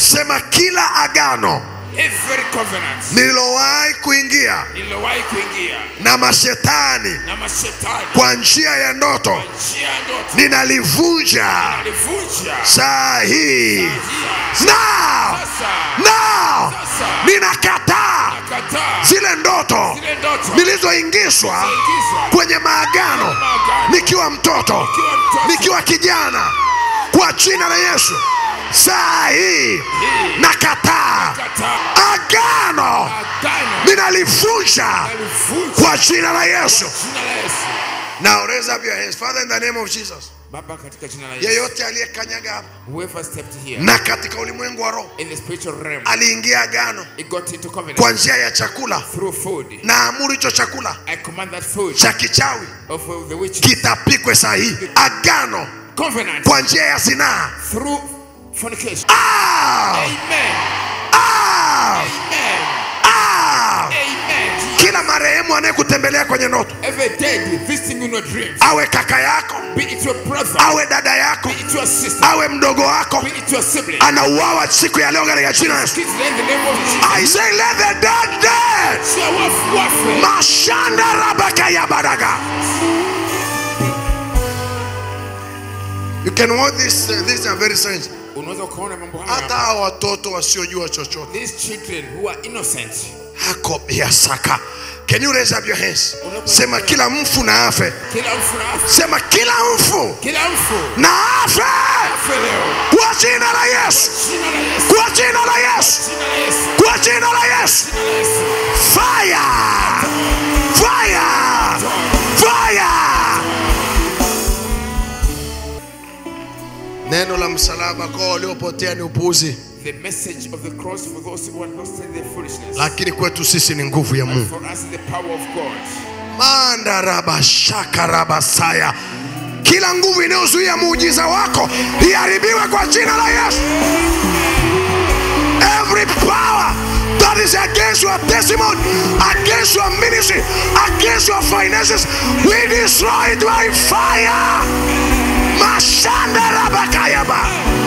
sema kila agano every covenant nililowahi kuingia nililowahi kuingia na mashetani na mashetani kwa njia ya ndoto njia ya ndoto ninalivunja alivunja saa hii Hii. now sasa now sasa ninakataa kataa zile ndoto zile ndoto nilizoingizwa zilizoingizwa kwenye maagano maagano nikiwa mtoto Nikiwa mtoto. nikiwa kijana kwa jina la yesu saa hii Hii. nakataa kataa agano agano ninalivunja alivunja kwa jina la yesu jina la Yesu now raise up your hands father in the name of jesus Baba katika jina la Yesu yeyote aliyekanyaga hapa whoever stepped here na katika ulimwengu wa roho in the spiritual realm aliingia agano it got into covenant kwa njia ya chakula through food na amuru hicho chakula I command that food cha kichawi of the witches kitapikwe saa hii agano covenant kwa njia ya zinaa through fornication ah! amen Ah! amen Ah! amen kila marehemu anayekutembelea kwenye ndoto every day visiting in your dreams awe kaka yako be it your brother awe dada yako be it your sister awe mdogo wako be it your sibling anauawa siku ya leo katika jina la Yesu. kids in the name of Jesus I say let the dead dead Share wafu wafe mashanda rabaka ya badaga you can watch this uh, these are very strange unaweza ukaona mambo hata haya hawa watoto wasiojua chochote these children who are innocent hako biasaka can you raise up your hands sema kila mfu na afe kila mfu na afe sema kila mfu kila mfu na afe afe leo kwa jina la yesu jina la Yesu kwa jina la yesu jina la Yesu kwa jina la yesu jina la Yesu fire fire fire neno la msalaba kwa waliopotea ni upuuzi the message of the cross for those who are lost in their foolishness lakini kwetu sisi ni nguvu ya mungu for us the power of God mandarabashakarabasaya kila nguvu inayozuia muujiza wako iharibiwe kwa jina la yesu every power that is against your testimony against your ministry against your finances we destroy it by fire mashandarabakayaba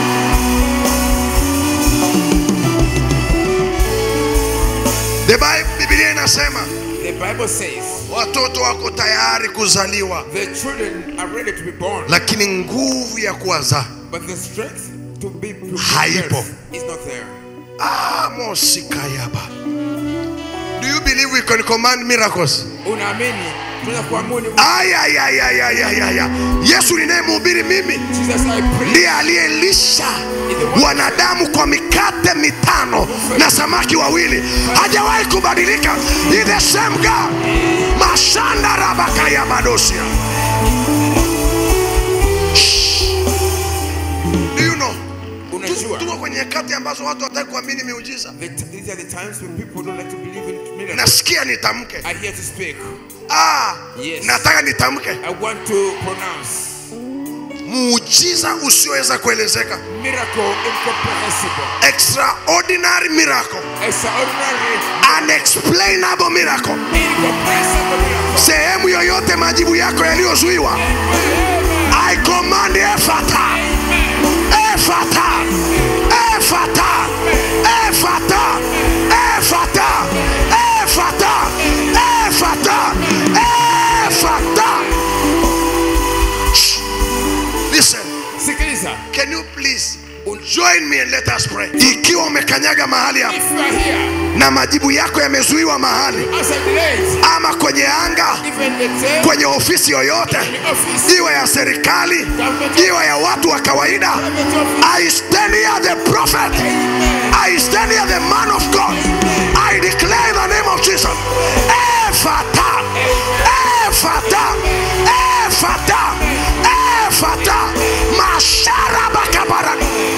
the bible biblia inasema the Bible says watoto wako tayari kuzaliwa the children are ready to be born lakini nguvu ya kuwazaa but the strength to be to Haipo. birth is not there Ah, mosikayaba do you believe we can command miracles unaamini tunaweza kuamini ayayayayayaya yesu ninayemhubiri mimi Jesus I pray ndiye aliyelisha wanadamu kwa mikate mitano na samaki wawili hajawahi kubadilika He the same God mashanda rabakaya madosia Shh. Do you know unajua tuko kwenye nyakati ambazo watu wataki kuamini miujiza the t- these are the times when people don't like to believe in miracles nasikia nitamke I hear to speak ah, Yes. nataka nitamke I want to pronounce muujiza usioweza kuelezeka miracle incomprehensible extraordinary miracle extraordinary unexplainable miracle incomprehensible miracle sehemu yoyote majibu yako yaliyozuiwa i command efata efata efata efata efata efata efata efata Shh. listen sikiliza can you please join me and let us pray ikiwa umekanyaga mahali hapa if you are here na majibu yako yamezuiwa mahali as a delayed ama kwenye anga even the tail kwenye ofisi yoyote the office iwe ya serikali iwe ya watu wa kawaida private office i stand here the prophet i stand here the man of god i declare in the name of jesus efata efata efata efata masharabakabara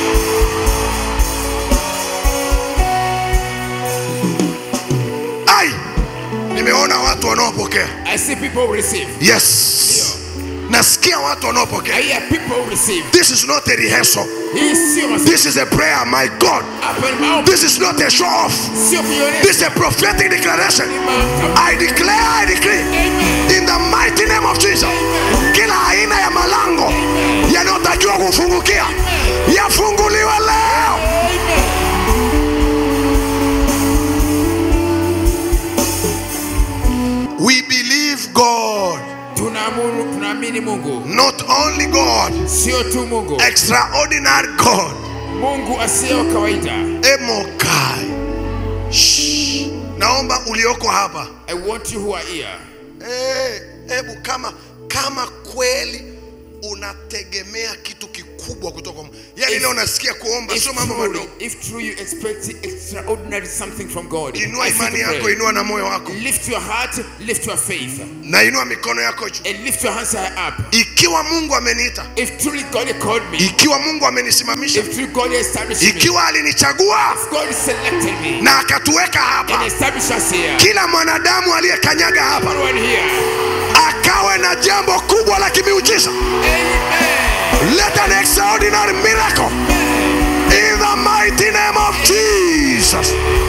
ai nimeona watu wanaopokea I see people receive yes nasikia watu wanaopokea I hear people receive this is not a rehearsal hii sio masi- this is a prayer my god hapa ni maombi this is not a show off sio kuonyesha this is a prophetic declaration i declare i decree in the mighty name of jesus kila aina ya malango yanayotakiwa kufungukia yafunguliwe leo Mungu, not only God, sio tu Mungu, extraordinary God. Mungu asiye wa kawaida. Emokai. Shh. Naomba ulioko hapa I want you who are here. Eh, hebu kama kama kweli unategemea kitu kikubwa kutoka kwa Mungu. Yaani If- leo nasikia kuomba If sio mambo truly, madogo. if true you expect extraordinary something from God, Inua I feel imani to pray. yako, inua na moyo wako, Lift your heart, lift your faith, na inua mikono yako juu. and lift your hands high up. Ikiwa Mungu ameniita, If truly God had called me, ikiwa Mungu amenisimamisha, if truly God has established me, ikiwa alinichagua if God selected me na akatuweka and hapa, established us here, kila mwanadamu aliyekanyaga hapa everyone here, akawe na jambo kubwa la kimiujiza. Amen. Let an extraordinary miracle in the mighty name of Jesus.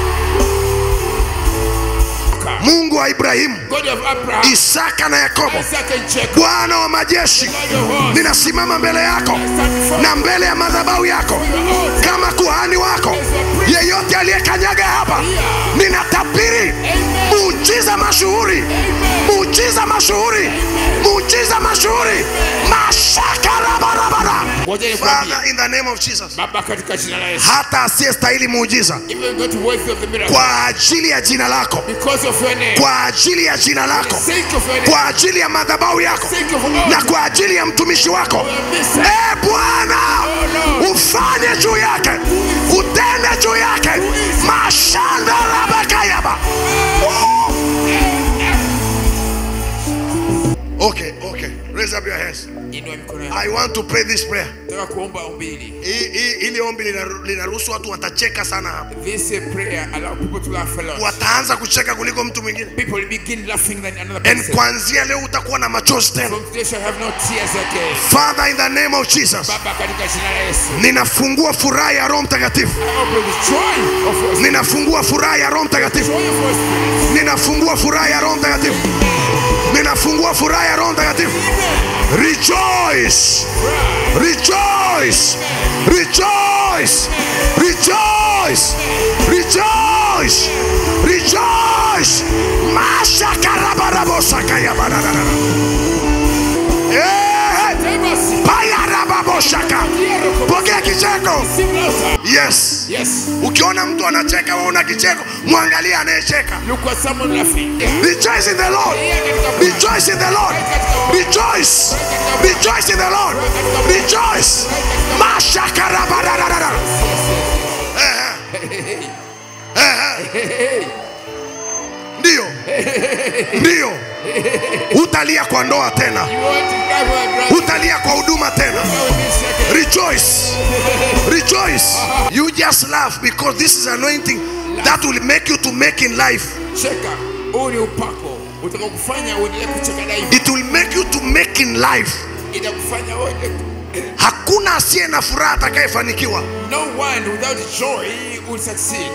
Mungu wa Ibrahimu, God of Abraham, Isaka na Yakobo, Isaac and Jacob, Bwana wa majeshi, God of hosts, ninasimama mbele yako I stand before na mbele ya madhabahu yako your altar. kama kuhani wako. Yeyote aliyekanyaga hapa, ninatabiri muujiza mashuhuri, muujiza mashuhuri, muujiza mashuhuri, mashaka rabarabara. Ngoja nikwambie, Father, in the name of Jesus, Baba, katika jina la Yesu, hata asiyestahili muujiza even not worthy of the miracle, kwa ajili ya jina lako, because of your name, kwa ajili ya jina lako, sake of your name, kwa ajili ya madhabahu yako sake of na all kwa ajili ya mtumishi wako e Bwana, ufanye juu yake, utende juu yake mashanda rabakayaba. Okay, okay. Raise up your hands. Inua mikono yako. I want to pray this prayer. Nataka kuomba ombi hili. Hii- hii- Hili ombi linaru- linaruhusu watu watacheka sana hapa, This uh, prayer allow people to laugh a lot. wataanza kucheka kuliko mtu mwingine, People will begin laughing than another and person. kuanzia leo utakuwa na machozi tena. From today shall have no tears again. Father, in the name of Jesus, Baba, katika jina la Yesu. ninafungua furaha ya Roho Mtakatifu, I open the joy of your ninafungua furaha ya Roho Mtakatifu, joy of your spirit. ninafungua furaha ya Roho Mtakatifu, ninafungua furaha ya Roho Mtakatifu. Rejoice, rejoice, rejoice, rejoice, rejoice, rejoice. Mashakarabarabosakayabadadada. Eh, Tebasi. payarababoshaka. Pokea kicheko. Sing louder. Yes. Yes. Ukiona mtu anacheka, waona kicheko, mwangalie anayecheka. Look at someone laughing. Rejoice in the Lord. Rejoice in the Lord. Rejoice. Rejoice in the Lord. Rejoice. Mashakarabararara. Eh, eh. Eh, eh. Ndio. Ndio. Utalia kwa ndoa tena. You want to grab her brother. Utalia kwa huduma tena. Rejoice. Rejoice. You just laugh because this is anointing that will make you to make in life. Cheka. Huu ni upako. Utaka kufanya uendelee kucheka daima. It will make you to make in life. Itakufanya uende. Hakuna asiye na furaha atakayefanikiwa. No one without joy will succeed.